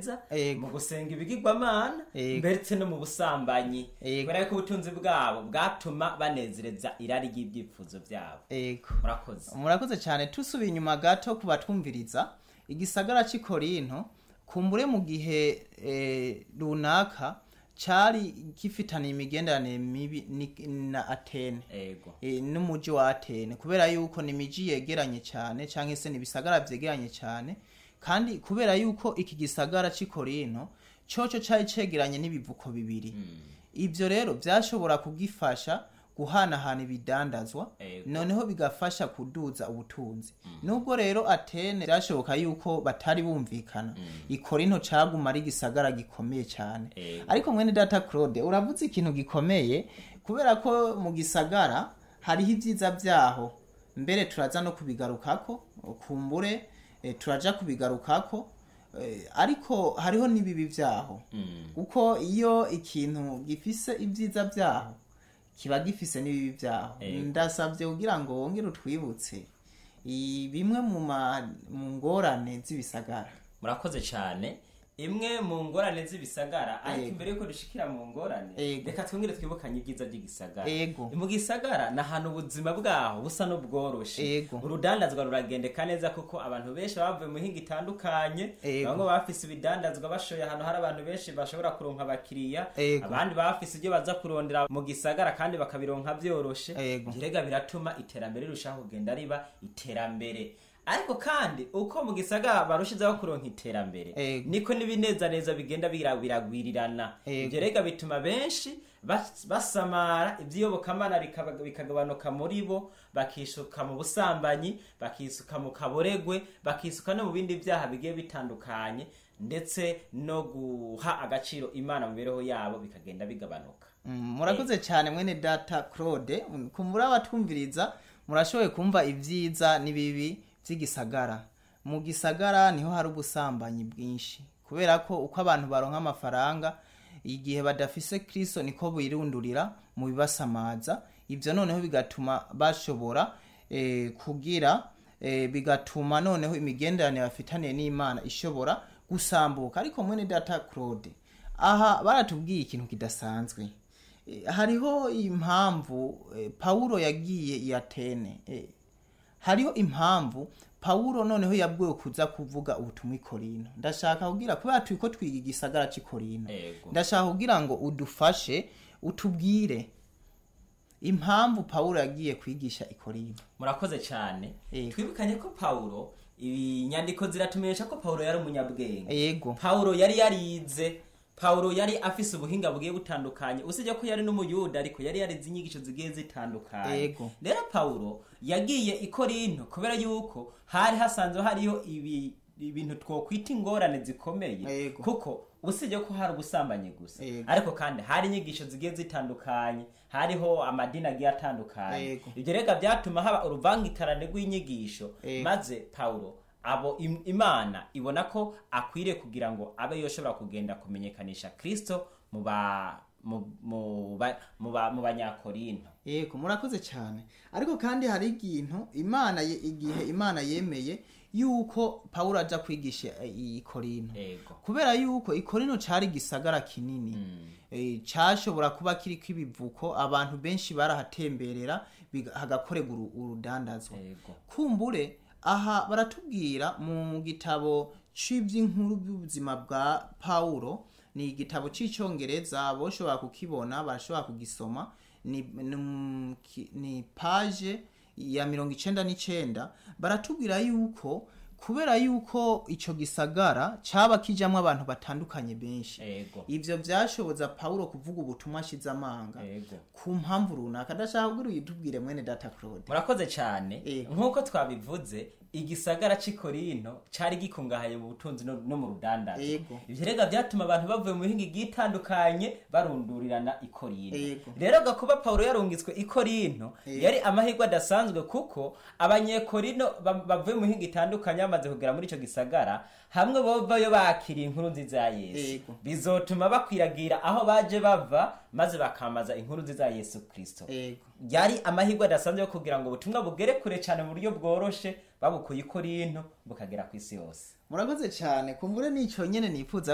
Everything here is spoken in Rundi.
banezereza Ego. mu gusenga ibigirwamana Ego. ndetse no mu busambanyi Ego. kubera yuko ubutunzi bwabo bwatuma banezereza irari ry'ibyifuzo byabo ego murakoze murakoze cyane tusubiye inyuma gato ku batwumviriza igisagara cy'i korinto kumbure mu gihe eh, runaka cyari gifitaniye imigenderanire mibi ni- na atene ego e, n'umuji wa atene kubera yuko ni imiji yegeranye cyane cyangwa se ni ibisagara byegeranye cyane kandi kubera yuko iki gisagara cy'i korinto cyoco cyari cegeranye n'ibivuko bibiri ibyo rero byashobora kugifasha guhanahana ibidandazwa Ego. noneho bigafasha kuduza ubutunzi nubwo rero atene byashoboka yuko batari bumvikana ikorinto caguma ari igisagara gikomeye cyane Ego. ariko mwene data claude uravuze ikintu gikomeye kubera ko mu gisagara hariho ibyiza byaho mbere turaza no kubigarukako kumbure eh, turaja kubigarukako eh, ariko hariho n'ibibi byaho kuko iyo ikintu gifise ibyiza byaho kiba gifise n'ibibi byaho Ego. ndasabye kugira ngo wongere utwibutse i- bimwe mu ma- mu ngorane z'ibisagara murakoze cyane imwe mu ngorane z'ibisagara ariko Ego. imbere yuko dushikira mu ngorane Ego. reka twongere twibukanye ibyiza by'igisagara Ego. mu gisagara ni ahantu ubuzima bwaho busa n'ubworoshe Ego. urudandazwa ruragendeka neza kuko abantu benshi bavuye mu mihinga itandukanye Ego. bamwe bafise ibidandazwa bashoye ahantu hari abantu benshi bashobora kuronka abakiriya Ego. abandi bafise ibyo baza kurondera mu gisagara kandi bakabironka byoroshe Ego. birega biratuma iterambere rirushaho kugenda riba iterambere ariko kandi uko mu gisagara barushizeho kuronka iterambere Ego. niko n'ibinezaneza bigenda bira- biragwirirana Ego. ibyo rega bituma benshi bas- basamara iby'iyobokamana bikaba- bikagabanuka muri bo bakisuka mu busambanyi bakisuka mu kaboregwe bakisuka no mu bindi byaha bigiye bitandukanye ndetse no guha agaciro imana mu mibereho yabo bikagenda bigabanuka Mm, murakoze cyane mwene data claude Mm, kumbura abatwumviriza murashoboye kumva ibyiza n'ibibi by'igisagara mu gisagara niho hari ubusambanyi bwinshi kubera ko uko abantu baronka amafaranga igihe badafise kristo niko birundurira mu bibasamaza ibyo noneho bigatuma bashobora eh, kugira eh, bigatuma noneho imigenderanire bafitaniye n'imana ishobora gusambuka ariko mwene data claude aha baratubwiye ikintu kidasanzwe Eh, hariho impamvu eh, pawulo yagiye i atene eh, hariho impamvu pawulo noneho yabwiwe kuza kuvuga ubutumwa i korinto ndashaka kugira kubera turi ko twiga igisagara cy'i korinto Ego. ndashaka kugira ngo udufashe utubwire impamvu pawulo yagiye kwigisha i korinto murakoze cyane Ego. twibukanye ko pawulo inyandiko ziratumenyesha ko pawulo yari umunyabwenge yego pawulo yari yarize pawulo yari afise ubuhinga bugiye butandukanye usibye ko yari n'umuyuda ariko yari yarize inyigisho zigiye zitandukanye Ego. rero pawulo yagiye i korinto kubera yuko hari hasanzwe hariyo ibi ibintu twokwita ingorane zikomeye Ego. kuko usibye ko hari ubusambanyi gusa Ego. ariko kandi hari inyigisho zigiye zitandukanye hariho amadini agiye atandukanye Ego. ibyo rega byatuma haba uruvangikarane rw'inyigisho Ego. maze pawulo abo im- imana ibona ko akwiriye kugira ngo abe yoshobora kugenda kumenyekanisha kristo mu ba mu mu ba- mu ba- mu banyakorinto yego murakoze cyane ariko kandi hari ikintu imana ye- igihe imana yemeye yuko pawulo aja kwigisha eh, i korinto yego kubera yuko ikorino cari gisagara kinini eh, cashobora kuba kiriko ibivuko abantu benshi barahatemberera biga- hagakorerwa uru- urudandazwa yego kumbure aha baratubwira mu gitabo c'ivy'inkuru by'ubuzima bwa pawulo ni igitabo c'icongereza boshobora kukibona barashobora kugisoma ni, ni, ki- ni page ya mirongo icenda n'icenda baratubwira yuko kubera yuko ico gisagara caba kijamwo abantu batandukanye benshi yego ivyo vyashoboza pawulo kuvuga ubutumwa ashize amanga yego ku mpamvu runaka ndashaka kugira uyitubwire mwene data claude murakoze cyane Yego. nk'uko twabivuze igisagara cy'i korinto cyari gikungahaye mu butunzi no, no mu rudandazo Yego. ivyo rega byatuma abantu bavuye mu mihinga igiye itandukanye barundurirana i korinto Yego. rero gakuba pawulo yarungitswe i korinto Yego. yari amahirwe adasanzwe kuko abanyekorinto ba- bavuye mu mihinga itandukanye bamaze kugera muri ico gisagara hamwe bovayo bakiriye inkuru nziza ya yesu Yego. bizotuma bakwiragira aho baje bava maze bakamaza inkuru nziza ya yesu kristo yego yari amahirwe adasanzwe yo kugira ngo ubutumwa bugere kure cyane mu buryo bworoshe babukuye i korinto bukagera ku isi yose murakoze cyane kumbure nico nyene nifuza